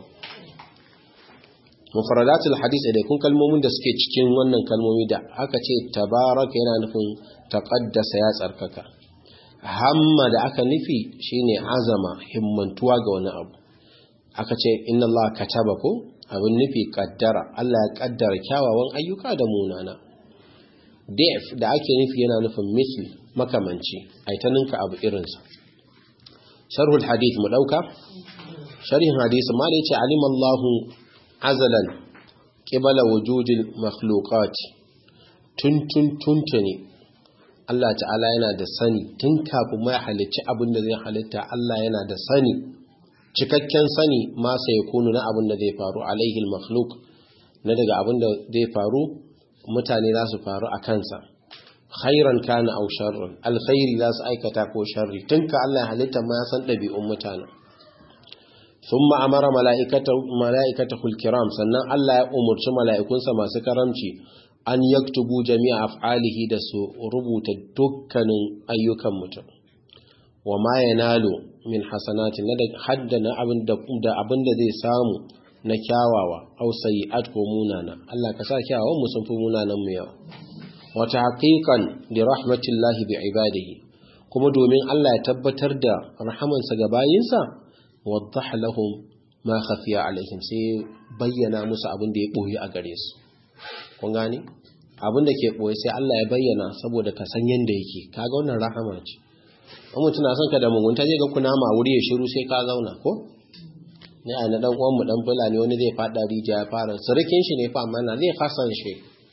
mufradatul hadis da kun kalmomin da suke cikin wannan kalmomi da aka ce tabaraka yana nufin taqaddasa ya tsarkaka hamma da aka nufi shine azama himmantuwa ga wani abu aka ce inna Allah kataba ko abin nufi kaddara Allah ya kaddara kyawawan ayyuka da munana def da ake nufi yana nufin misli makamanci ta ninka abu irinsa sharhul hadith mu dauka sharhin hadith ma ne ce alimallahu azalan qibala wujudil makhluqat tun tun tuntuni Allah ta'ala yana da sani tun kafin mai halicci abin da zai halitta Allah yana da sani cikakken sani ma sai kunu na abin da zai faru alaihi makhluq na daga abin da zai faru mutane za su faru a kansa khairan kana aw sharran alkhairi za su aikata ko sharri tunka Allah ya halitta ma san dabi'un mutane thumma amara malaikatahu malaikatahul kiram sannan Allah ya umurci mala'ikunsa masu karamci an yaktubu jami'a af'alihi da su rubuta dukkanin ayyukan mutum wa ma yanalu min hasanati na haddana abin da abin da zai samu na kyawawa aw sayi'at ko munana Allah ka sa kyawawan mu sun fi munanan mu yawa wata haƙiƙan da rahmatillahi bi ibadihi kuma domin Allah ya tabbatar da rahamansa ga bayinsa waddah lahum ma khafiya alaihim sai bayyana musu abin da ya boye a gare su kun gane abin da ke boye sai Allah ya bayyana saboda ka san yanda yake kaga wannan rahama ce in mutum na son ka da mugunta zai ga kuna ma wuri ya shiru sai ka zauna ko ne a na dan uwan mu dan fulani wani zai fada rijiya ya fara surukin shi ne fa amma na zai hasan shi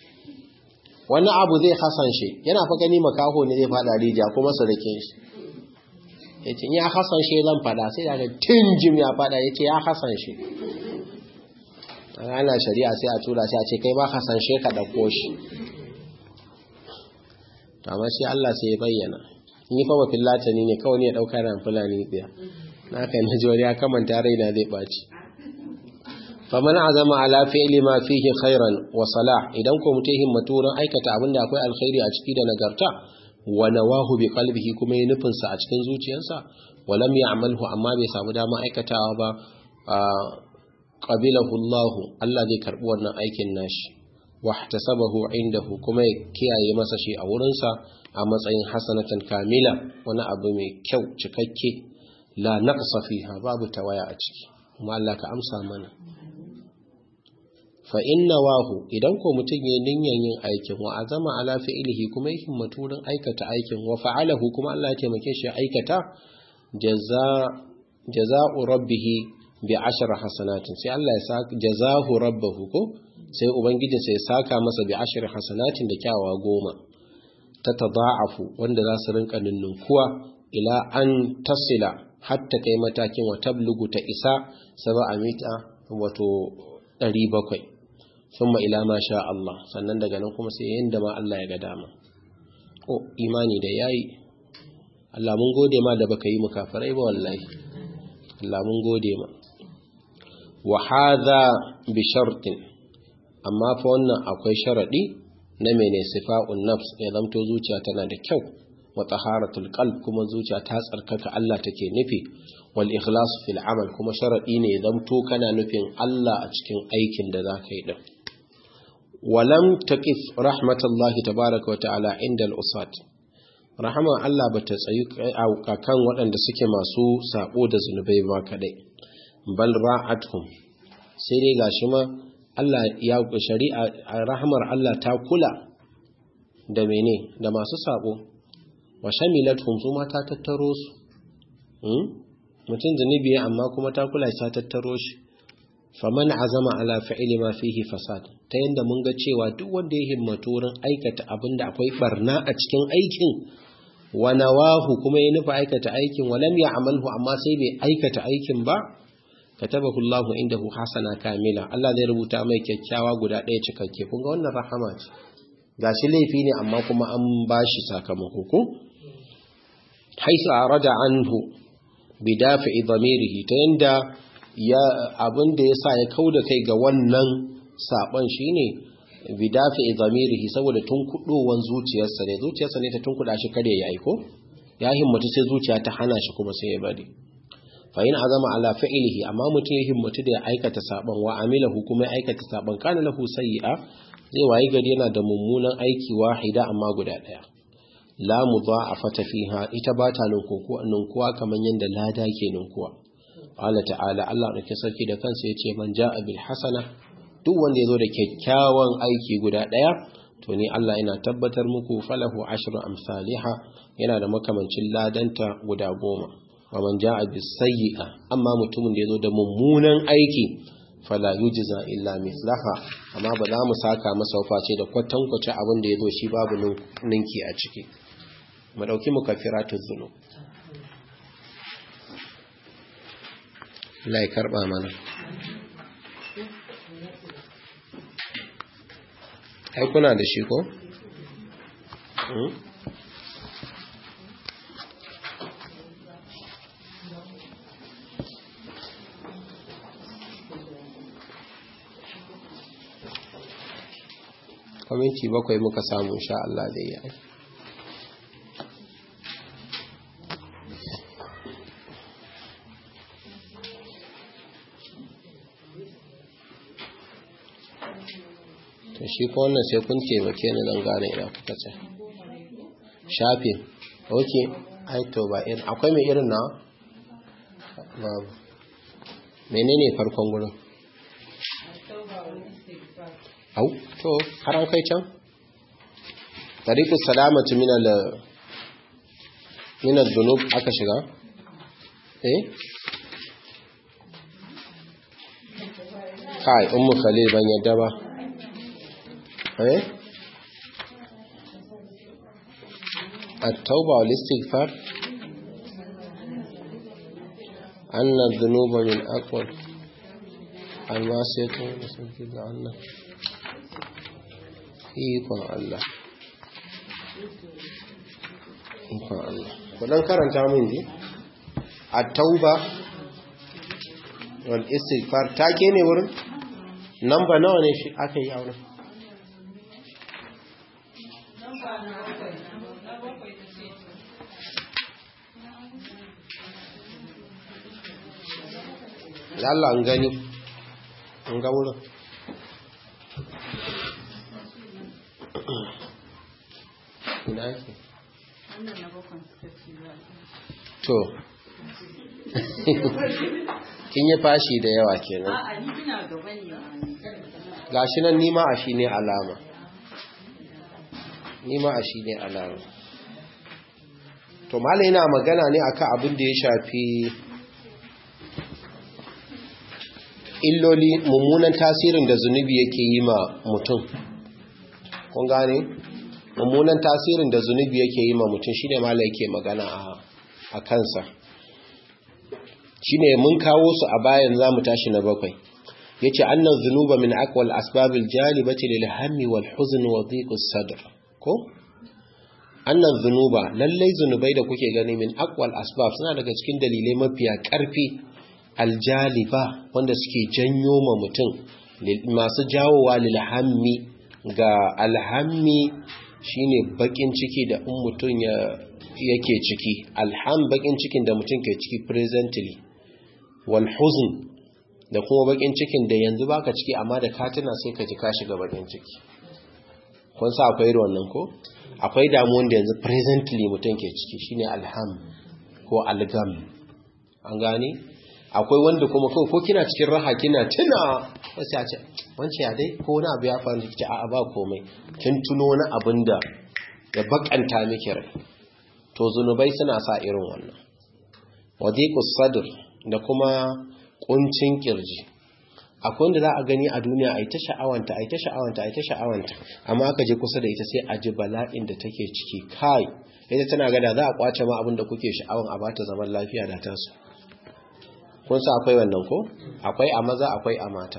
wani abu zai hasan shi yana fa gani makaho ne zai fada rijiya kuma surukin shi yace ya hasan shi zan fada sai daga tinjim ya fada yace ya hasan shi ana shari'a sai a tura sai a ce kai ba ka san she ka dauko shi to amma shi Allah sai ya bayyana ni fa ba fillatani ne kawai ne ya dauka ran fulani biya na kai na ji wani ya kamanta raina zai baci faman azama ala fi'li ma fihi khairan wa salah idan ko mutum himmatu wurin aikata abinda akwai alkhairi a ciki da nagarta wa nawahu bi qalbihi kuma ya nufin sa a cikin zuciyarsa wa lam ya'malhu amma bai samu dama aikatawa ba qabilahu Allah Allah zai karbi wannan aikin nashi wa ihtasabahu indahu kuma ya kiyaye masa shi a wurinsa a matsayin hasanatan kamila wani abu mai kyau cikakke la naqsa fiha babu tawaya a ciki kuma Allah ka amsa mana fa inna wahu idan ko mutum ya niyyar yin aikin wa azama ala fi'lihi kuma ya himmatu wurin aikata aikin wa fa'alahu kuma Allah ya taimake shi aikata jaza jaza'u rabbih bi ashri hasanatin sai Allah ya saka jazahu rabbahu ko sai ubangiji sai saka masa bi ashri hasanatin da kyawawa goma ta tada'afu wanda za su rinka ninnunkuwa ila an tasila hatta kai matakin wa tablugu ta isa saba mita wato 700 thumma ila ma sha Allah sannan daga nan kuma sai yanda ma Allah ya ga dama oh imani da yayi Allah mun gode ma da baka yi mu kafirai ba wallahi Allah mun gode ma wa hadha bi shartin amma fa wannan akwai sharadi na mene sifa'un nafs ya zamto zuciya tana da kyau wa taharatul qalb kuma zuciya ta tsarkaka Allah take nufi wal ikhlas fil amal kuma sharadi ne zamto kana nufin Allah a cikin aikin da zaka yi din walam taqif rahmatullahi tabaaraka wa ta'ala inda al-usat rahama Allah bata tsayu kan waɗanda suke masu sabo da zunubai ba kadai bal ra'atuhum sai dai gashi ma Allah ya shari'a rahmar Allah ta kula da mene da masu sabo wa shamilathum su ma ta tattaro su mutum zunubi amma kuma ta kula ta tattaro shi faman azama ala fi'li ma fihi fasad ta yanda mun ga cewa duk wanda ya himmatu wurin aikata abinda akwai barna a cikin aikin wa nawahu kuma ya nufa aikata aikin wa lam ya'malhu amma sai bai aikata aikin ba katabahu Allahu indahu hasana kamila Allah zai rubuta mai kyakkyawa guda ɗaya cikakke kun ga wannan rahama ce gashi laifi ne amma kuma an bashi sakamako ko haisu arada anhu bidafi dhamirihi ta yanda ya abin da ya sa ya kau da kai ga wannan saɓon shi ne bidafi zamirihi saboda tun kudowan zuciyarsa ne zuciyarsa ne ta tun kuda shi kare ya aiko ya himmatu sai zuciya ta hana shi kuma sai ya bari fa in azama ala fi'lihi amma mutum ya himmatu da ya aikata saɓon wa amilahu kuma ya aikata saɓon kana lahu sayyi'a zai wayi gari yana da mummunan aiki wahida amma guda ɗaya la mudha'afata fiha ita ba ta ninkuwa kamar yadda lada ke ninkuwa Allah ta'ala Allah ɗauke sarki da kansa ya ce man ja'a bil hasana duk wanda ya zo da kyakkyawan aiki guda ɗaya to ni Allah ina tabbatar muku falahu ashru amsaliha yana da makamancin ladanta guda goma wa man ja'a bis sayyi'a amma mutumin da ya zo da mummunan aiki fala yujza illa mislaha amma ba za mu saka masa face da kwatankwace abin da ya zo shi babu ninki a ciki mu dauki mukaffiratuz zunub Allah ya karba mana ai kuna da shi ko kwaminci bakwai muka samu sha Allah zai yi to shi ko wannan sai kun taimake ni zan gane ina kuka ce shafin ok ai to ba irin akwai mai irin na babu menene farkon gurin au to har an kai can tariqus salamatu min al min al-dhunub aka shiga eh kai ummu khalil ban yadda ba eh at-tauba wal istighfar anna adh-dhunuba min aqwal almasiyatun da sun fi ga Allah ikon Allah ikon Allah kudan karanta mun ji a tauba wal istighfar take ne wurin namba nawa ne shi aka yi aure Allah an gani an ga wurin ina yake to kin yi fashi da yawa kenan gashi nan nima a shi ne alama nima a shi ne alama to malai yana magana ne akan abin da ya shafi illoli mummunan tasirin da zunubi yake yi ma mutum kun gane mummunan tasirin da zunubi yake yi ma mutum shine malai yake magana a kansa shine mun kawo su a bayan zamu tashi na bakwai yace annan zunuba min aqwal asbabil jalibati lil hammi wal huzn wa dhiqus sadr ko annan zunuba lallai zunubai da kuke gani min aqwal asbab suna daga cikin dalilai mafiya karfi aljaliba wanda suke janyo ma mutum masu jawowa lil hammi ga alhammi shine bakin ciki da in mutum ya yake ciki alham bakin cikin da mutum ke ciki presently wal huzn da kuma bakin cikin da yanzu baka ciki amma da katina sai ka ji ka shiga bakin ciki kun sa akwai wannan ko akwai damuwan da yanzu presently mutum ke ciki shine alham ko algam an gane akwai wanda kuma kawai ko kina cikin raha kina tuna wasu ya ce wance ya dai ko wani abu ya faru da kici a ba komai kin tuno wani abin da ya bakanta miki rai to zunubai suna sa irin wannan wadiqus sadr da kuma kuncin kirji akwai wanda za a gani a duniya a yi ta sha'awanta a yi ta sha'awanta a yi ta sha'awanta amma aka je kusa da ita sai a ji bala'in da take ciki kai ita tana gada za a kwace ma abin da kuke sha'awan a bata zaman lafiya da tasu kun sa akwai wannan ko akwai a maza akwai a mata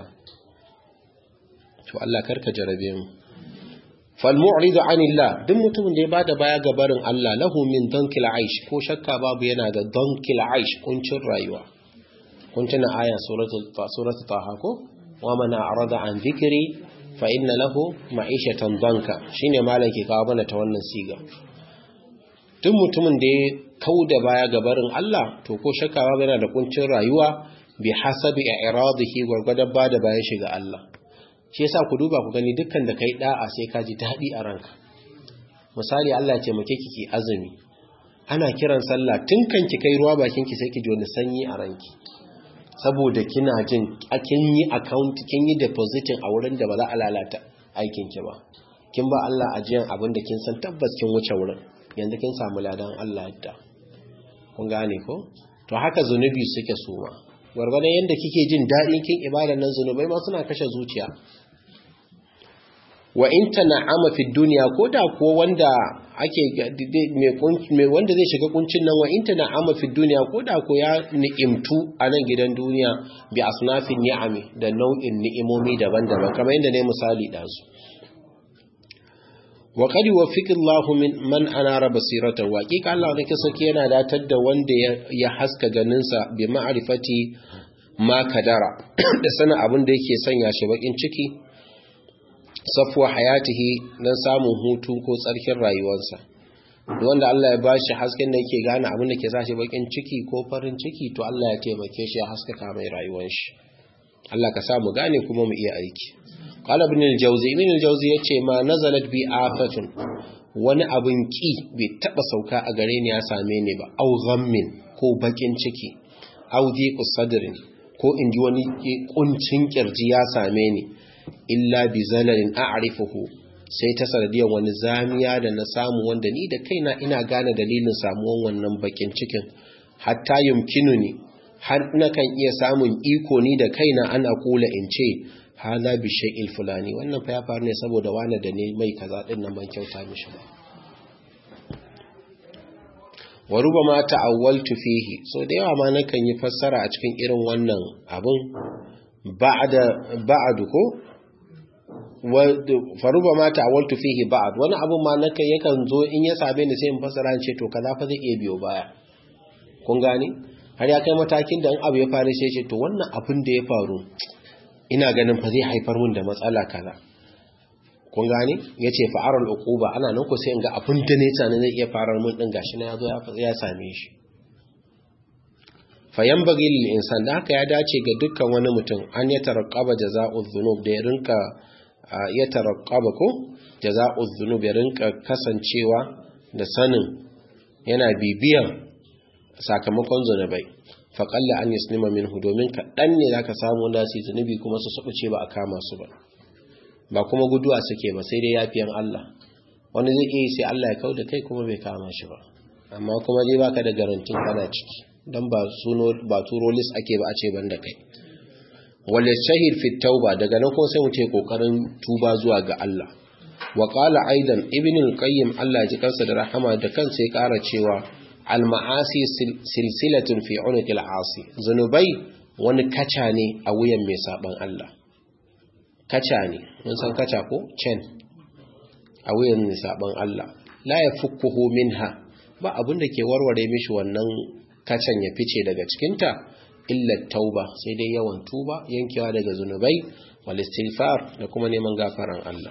to Allah karka jarabe mu fal mu'ridu anillah duk mutumin da ya bada baya ga barin Allah lahu min dankil aish ko shakka babu yana da dankil aish kuncin rayuwa kun tuna aya suratul suratul taha ko wa man a'rada an dhikri fa inna lahu ma'ishatan danka shine malaki kawo mana ta wannan siga duk mutumin da ya kauda baya ga barin Allah to ko shakka babu yana da kuncin rayuwa bi hasabi i'radihi gurgurdan bada bayan shi ga Allah shi yasa ku duba ku gani dukkan da kai da'a sai ka ji dadi a ranka misali Allah ya ce muke kiki azumi ana kiran sallah tun kan ki kai ruwa bakin ki sai ki ji wani sanyi a ranki saboda kina jin kin yi account kin yi depositing a wurin da ba za a lalata aikin ki ba kin ba Allah ajiyan abin da kin san tabbas kin wuce wurin yanzu kin samu ladan Allah yadda kun gane ko to haka zunubi suke suma gwargwadon yadda kike jin daɗin kin ibadar nan zunubai ma suna kashe zuciya wa in tana'ama fi dunya ko da ko wanda ake mai wanda zai shiga kuncin nan wa in tana'ama fi dunya ko da ko ya ni'imtu a nan gidan duniya bi asnafin ni'ami da nau'in ni'imomi daban-daban kamar yadda ne misali da su wa qad yuwaffiqullahu min man anara basiratahu wa hakika Allah ne ke saki yana datar da wanda ya haska ganinsa bi ma'rifati ma kadara da sanin abin da yake sanya shi bakin ciki safwa hayatihi dan samun hutu ko tsarkin rayuwarsa wanda Allah ya bashi hasken da yake gane abin da ke sa shi bakin ciki ko farin ciki to Allah ya taimake shi ya haskaka mai rayuwar shi Allah ka sa mu gane kuma mu iya aiki qala ibn al-jawzi ibn al-jawzi yace ma nazalat bi afatun wani abin ki bai taba sauka a gare ni ya same ni ba au ghammin ko bakin ciki au dhiqu sadrin ko inji wani kuncin kirji ya same ni illa bi zalalin a'rifuhu sai ta sanadiyar wani zamiya da na samu wanda ni da kaina ina gane dalilin samuwan wannan bakin cikin hatta yumkinuni har nakan iya samun iko ni da kaina ana kula in ce hala bi shay'il fulani wannan fa ya faru ne saboda wani da ne mai kaza din nan ban kyauta mishi ba wa rubama ta'awwaltu fihi so da yawa ma nakan yi fassara a cikin irin wannan abun ba'da ba'du ko faruba ma ta'awaltu fihi ba'd wani abun ma naka yakan zo in ya same ni sai in fasara ce to kaza fa zai iya biyo baya kun gane har ya kai matakin da in abu ya faru sai ce to wannan abin da ya faru ina ganin fa zai haifar mun da matsala kaza kun gane yace fa'aral uquba ana nan ko sai in ga abin da ne tsanin zai iya farar mun din gashi na yazo ya same shi fayan bagi lil insan da haka ya dace ga dukkan wani mutum an ya taraqqaba jazaa'uz dhunub da ya rinka ya taraqqaba ko jazaa'uz dhunub ya rinka kasancewa da sanin yana bibiyan sakamakon zunubai faƙalla an yaslima minhu domin kaɗan ne zaka samu wanda su zunubi kuma su suɓuce ba a kama su ba ba kuma guduwa suke ba sai dai yafiyan Allah wani zai iya sai Allah ya kauda kai kuma bai kama shi ba amma kuma dai baka da garantin kana ciki dan ba suno ba turo list ake ba a ce banda kai wal shahid fi tauba daga nan kuma sai mu ce kokarin tuba zuwa ga Allah wa qala aidan ibn al-qayyim Allah ya ji kansa da rahama da kansa ya kara cewa al ma'asi silsilatun fi unuq al-asi zunubai wani kaca ne a wuyan mai saban Allah kaca ne mun san kaca ko chain a wuyan mai saban Allah la yafukkuhu minha ba abin da ke warware mishi wannan kacan ya fice daga cikinta illa tauba sai dai yawan tuba yankewa daga zunubai wal istighfar da kuma neman gafaran Allah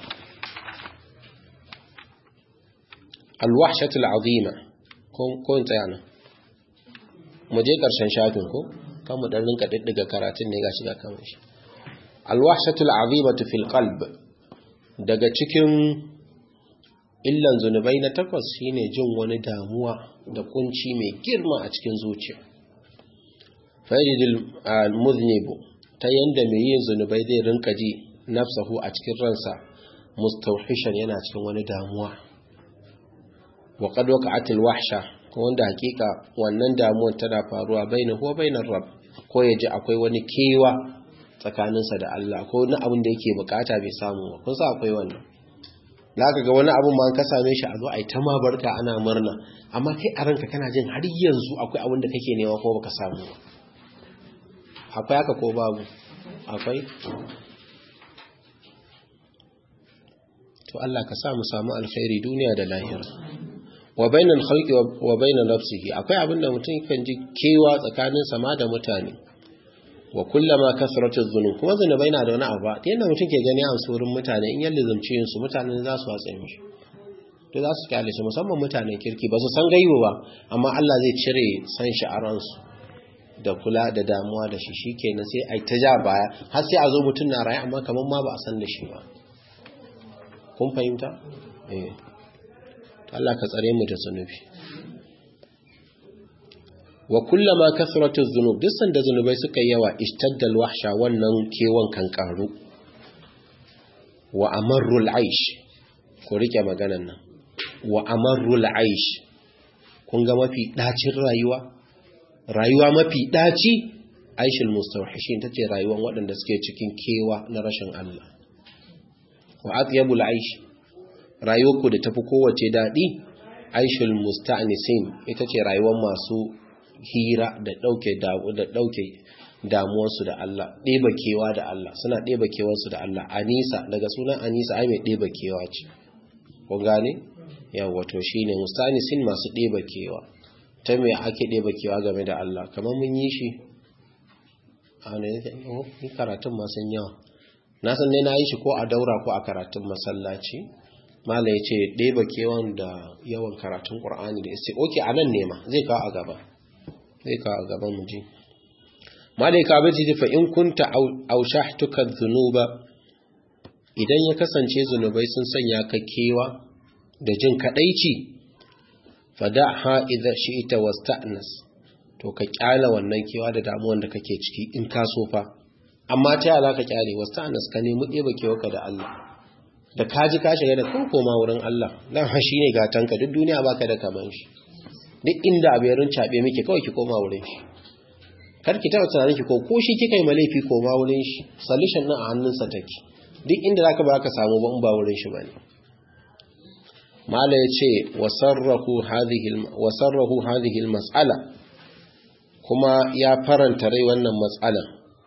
al wahshatul azima ko ko tsayana mu je karshen shafin ko kan mu dan rinka diddiga karatun ne gashi ga kan shi al wahshatul azimatu fil qalb daga cikin illan zunubai na takwas shine jin wani damuwa da kunci mai girma a cikin zuciya fayidil muznibu ta yanda mai yin zunubai zai rinka ji nafsahu a cikin ransa mustauhishan yana cikin wani damuwa wa qad waqa'at wahsha ko wanda hakika wannan damuwar tana faruwa bainahu wa bainar rabb ko yaji akwai wani kewa tsakaninsa da Allah ko wani abin da yake bukata bai samu ba kun sa akwai wannan za ka ga wani abin ma ka same shi a zo a yi ta barka ana murna amma kai a ranka kana jin har yanzu akwai abin da kake nema ko baka samu ba akwai haka ko babu akwai to Allah ka sa mu samu alkhairi duniya da lahira wa bainal khalqi wa bainal nafsihi akwai abin da mutum kan ji kewa tsakanin sama da mutane wa kullama kasratu dhunub kuma zunubai na da wani abu ta yanda mutum ke gani a wurin mutane in yalle zumci yin su mutane za su watsa mishi to za su kyale shi musamman mutanen kirki ba su san gaibu ba amma Allah zai cire san shi a ransu da kula da damuwa da shi shikenan sai ai ta ja baya har sai a zo mutum na raye amma kaman ma ba a san da shi ba kun fahimta eh Allah ka tsare mu da zunubi wa kullama kasratu dhunub duk sanda zunubai suka yawa ishtaddal wahsha wannan kewan kan karu wa amarrul aish ku rike maganan nan wa amarrul aish kun ga mafi dacin rayuwa rayuwa mafi daci aishul mustawhishin tace rayuwan waɗanda suke cikin kewa na rashin Allah wa atyabul aish rayuwarku da tafi kowace dadi aishul musta'nisin ita ce rayuwar masu hira da ɗauke da ɗauke damuwarsu da Allah ɗeba kewa da Allah suna ɗeba kewarsu da Allah anisa daga sunan anisa ai mai ɗeba kewa ce ko gane yawa to shine mustanisin masu ɗeba kewa ta me ake ɗeba kewa game da Allah kamar mun yi shi a ne ni karatun ma sun yawa na san ne na yi shi ko a daura ko a karatun masallaci mala ya ce ɗeba kewan da yawan karatun ƙur'ani da isi oke a nan nema zai kawo a gaba zai kawo a gaban mu ji malaika bai ji fa in kunta aushahtuka dhunuba idan ya kasance zunubai sun sanya ka kewa da jin kadaici fada'ha idza shi'ta wasta'nas to ka kyala wannan kewa da damuwan da kake ciki in ka so fa amma ta yaya ka kyale wasta'nas ka nemi ɗeba kewarka da Allah da kaji ka shiga da kan koma wurin Allah dan shine gatanka duk duniya baka da kaman shi duk inda abu ya rincaɓe miki kawai ki koma wurin shi kar ki taɓa tunanin ki ko ko shi kika yi malaifi koma wurin shi solution nan a hannunsa take duk inda zaka ba ka samu ba in ba wurin shi bane mala yace wasarrahu hadhihi wasarrahu hadhihi almas'ala kuma ya faranta rai wannan mas'ala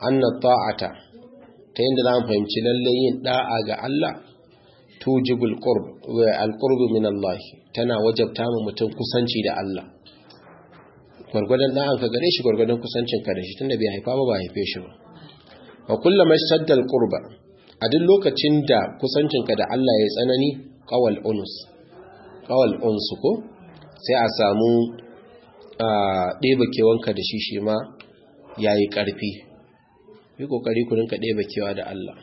anna ta'ata ta yadda za mu fahimci lalle yin da'a ga Allah tujibul qurb wa al-qurb min Allah tana wajabta mu mutum kusanci da Allah gwargwadon da'an ka gare shi gwargwadon kusancin ka da shi tunda bai haifa ba ba haife shi ba wa kullama shadda al-qurba a duk lokacin da kusancin ka da Allah ya tsanani qawal unus qawal uns ko sai a samu a ɗeba kewanka da shi shi ma yayi ƙarfi yi kokari ku rinka ɗeba kewa da Allah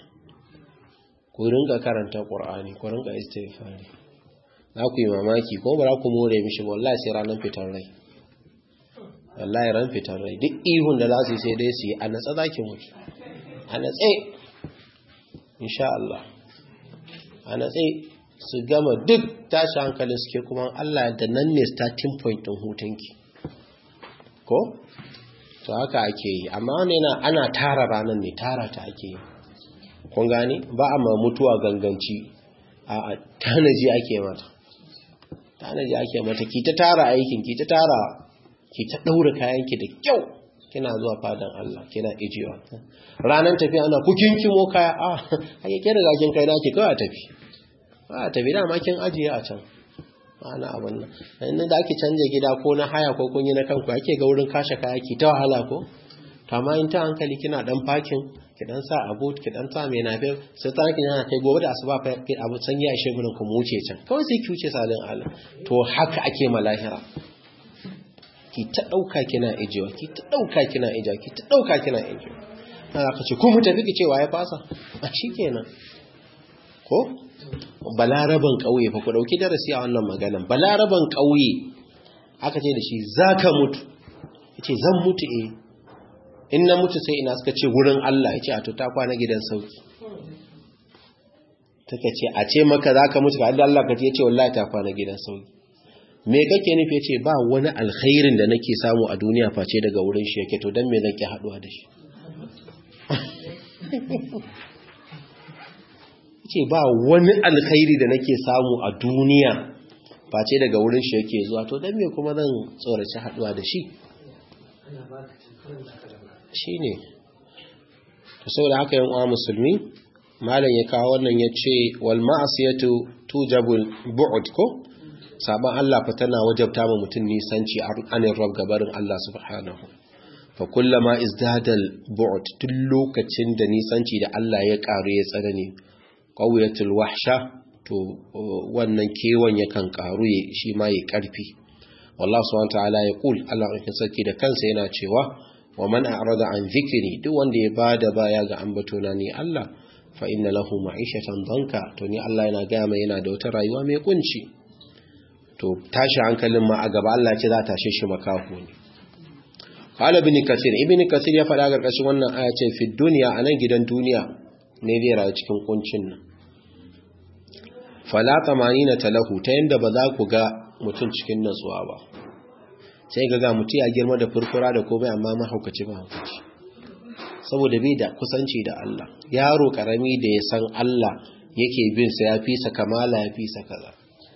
ku rinka karanta Qur'ani ku rinka istighfari za ku yi mamaki ko ba za ku more mishi ba wallahi sai ranar fitar rai wallahi ran fitar rai duk ihun da za su yi sai dai su yi a natsa za ki mutu a natse insha Allah a natse su gama duk tashi hankalin suke kuma Allah da nan ne starting point ɗin hutunki ko to haka ake yi amma wani yana ana tara ranar ne tara ta ake yi kun gani ba a ma mutuwa ganganci a tanaji ake mata tanaji ake mata ki ta tara aikin ki ta tara ki ta daura kayanki da kyau kina zuwa fadan Allah kina ijiwa ranar tafiya ana ku kinkimo kaya a ai ke riga kin kai naki kawai tafi ba tafi da ma kin ajiye a can ana abin nan inda da ake canje gida ko na haya ko kun yi na kanku ake ga wurin kashe kaya ki ta wahala ko to amma in ta hankali kina dan parking ki dan sa abu ki dan sa mai nafe sai ta kin yana kai gobe da asuba fa ki abu san ya ishe gurin ku mu wuce can kawai sai ki wuce salin Allah to haka ake malahira ki ta dauka kina ijewa ki ta dauka kina ijewa ki ta dauka kina ijewa ana ka ce ku mu tafi ki cewa ya fasa a shikenan ko balaraban ƙauye fa ku ɗauki darasi a wannan maganan balaraban ƙauye aka ce da shi za ka mutu ya ce zan mutu eh in na mutu sai ina suka ce wurin Allah ya ce a tuta kwana gidan sauki taka ce a ce maka za ka mutu ka Allah ka ce ya ce wallahi ta kwana gidan sauki me kake nufi ya ce ba wani alkhairin da nake samu a duniya face daga wurin shi yake to don me zan ki haɗuwa da shi ce ba wani alkhairi da nake samu a duniya face daga wurin shi yake zuwa to dan me kuma zan tsoraci haduwa da shi shine to saboda haka yan uwa musulmi malam ya kawo wannan yace wal ma'siyatu tujabul bu'd ko saban Allah fa tana wajabta ma mutun nisanci anin rab gabarin Allah subhanahu fa kullama izdadal bu'd duk lokacin da nisanci da Allah ya karu ya tsanani ƙauyatul wahsha to wannan kewan yakan karu shi ma yi ƙarfi wallahu subhanahu ta'ala ya kul Allah ɗaukin sarki da kansa yana cewa wa man a'rada an zikiri duk wanda ya bada baya ga ambatona ni Allah fa inna lahu ma'ishatan danka to ni Allah yana ga mai yana da wata rayuwa mai kunci to tashi hankalin ma a gaba Allah ce za ta tashe shi makaho ne qala ibn kasir ibn kasir ya faɗa garkashin wannan aya ce fi dunya anan gidan duniya ne zai rayu cikin kuncin nan fala na talahu ta yanda ba za ku ga mutum cikin natsuwa ba sai ga ga mutum ya girma da furfura da komai amma mahaukaci ba haukaci saboda bai da kusanci da Allah yaro karami da ya san Allah yake bin sa ya fi sa kamala ya fi sa kaza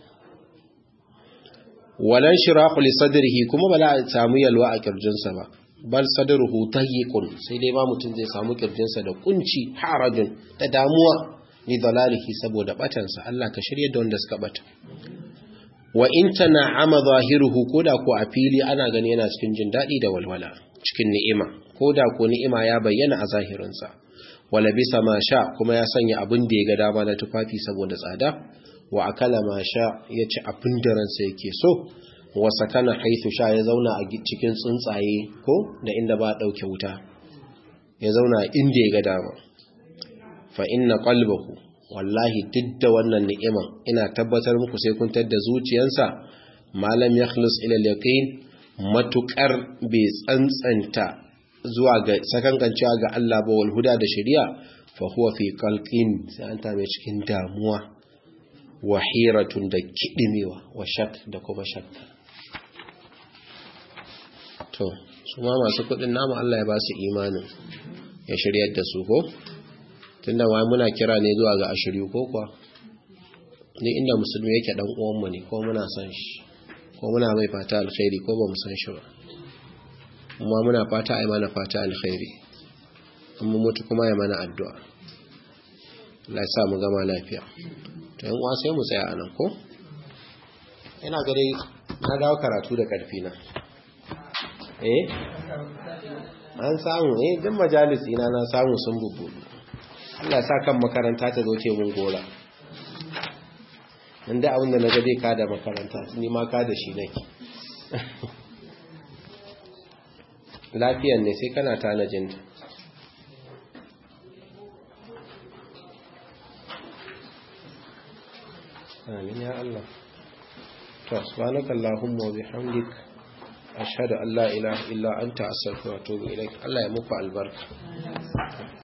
walan shirahu li sadrihi kuma ba za a samu yalwa a kirjinsa ba bal sadruhu tayyiqun sai dai ba mutum zai samu kirjinsa da kunci harajun da damuwa ni dalalihi saboda batansa Allah ka shirye da wanda suka bata wa in tana'ama zahiruhu koda ko a fili ana gani yana cikin jin dadi da walwala cikin ni'ima koda ko ni'ima ya bayyana a zahirinsa wala bisa ma sha kuma ya sanya abin da ya ga dama na tufafi saboda tsada wa akala ma sha ya ci abin da ransa yake so wa sakana haithu sha ya zauna a cikin tsuntsaye ko da inda ba dauke wuta ya zauna inda ya ga dama fa inna qalbahu wallahi duk da wannan ni'iman ina tabbatar muku sai kun tadda zuciyarsa malam yakhlus ila yaqin matukar bai tsantsanta zuwa ga sakankancewa ga Allah ba wal huda da shari'a fa huwa fi qalqin sai an ta mai cikin damuwa wa hiratun da kidimewa wa shak da kuma shakka to su ma masu kudin namu Allah ya ba su imanin ya shiryar da su ko tunda wai muna kira ne zuwa ga ashiri ko kuwa ni inda musulmi yake dan uwanmu ne ko muna san shi ko muna mai fata alkhairi ko ba mu san shi ba kuma muna fata ai mana fata alkhairi mu mutu kuma ya mana addu'a Allah ya sa mu gama lafiya to yan uwa sai mu tsaya anan ko ina ga dai na dawo karatu da karfi na eh an samu eh duk majalisi na na samu sun bubbudu Allah ya sa kan makaranta ta zo ce mun gora inda abin da na ga dai ka da makaranta ni ma ka da shi nake lafiyan ne sai kana tanajinta amin ya Allah to subhanaka allahumma wa bihamdik ashhadu an la ilaha illa anta astaghfiruka wa atubu ilaik Allah ya muku albarka